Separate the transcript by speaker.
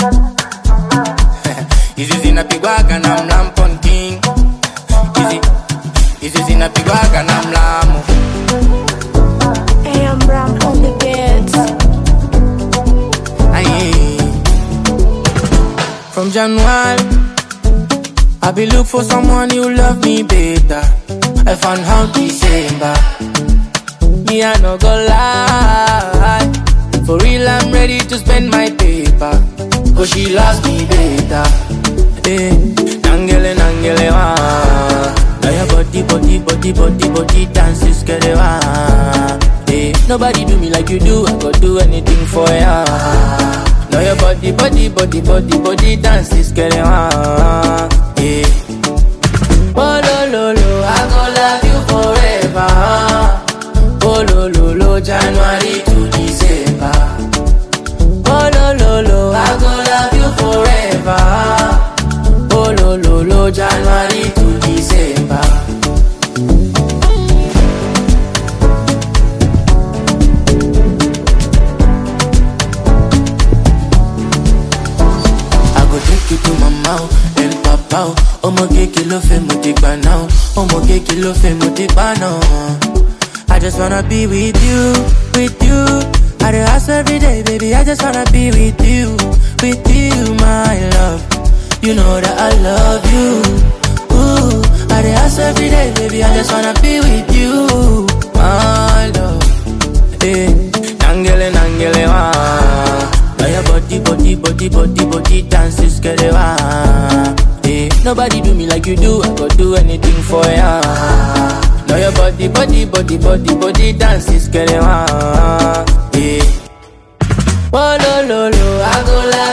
Speaker 1: Hizi zinapigwaga na mlampon king Hizi Hizi zinapigwaga na mlamu
Speaker 2: Hey, I'm Ram on the beats.
Speaker 1: Aye. From January, I be look for someone who love me better. I found out December. Me I no go lie. For real, I'm ready to spend my paper. Cause she loves me better. Eh, nangele nangele wa. Now your body, body, body, body, body dances, get it wa. Eh, nobody do me like you do. I go do anything for ya. Now your body, body, body, body, body dances, get it wa. Eh. Oh lo lo lo, I go love you forever. Oh lo lo lo, January to December. Oh lo lo lo, I go love you forever. Oh lo lo lo, January to December. I go take you to mama, oh, el papa, oh. Ọmọ kéèké ló fẹ́ mo ti gbà náà, oh. ọmọ kéèké ló fẹ́ mo ti gbà náà. I just wanna be with you, with you. I dey ask every day, baby. I just wanna be with you, with you, my love. You know that I love you. Ooh, I dey ask every day, baby. I just wanna be with you, my love. Eh, nangele nangele wa. Now your body, body, body, body, body dances, get it wa. Eh, nobody do me like you do. I go do anything for ya. Now your body, body, body, body, body dances, get it wa. Eh. Oh lo lo lo, I go love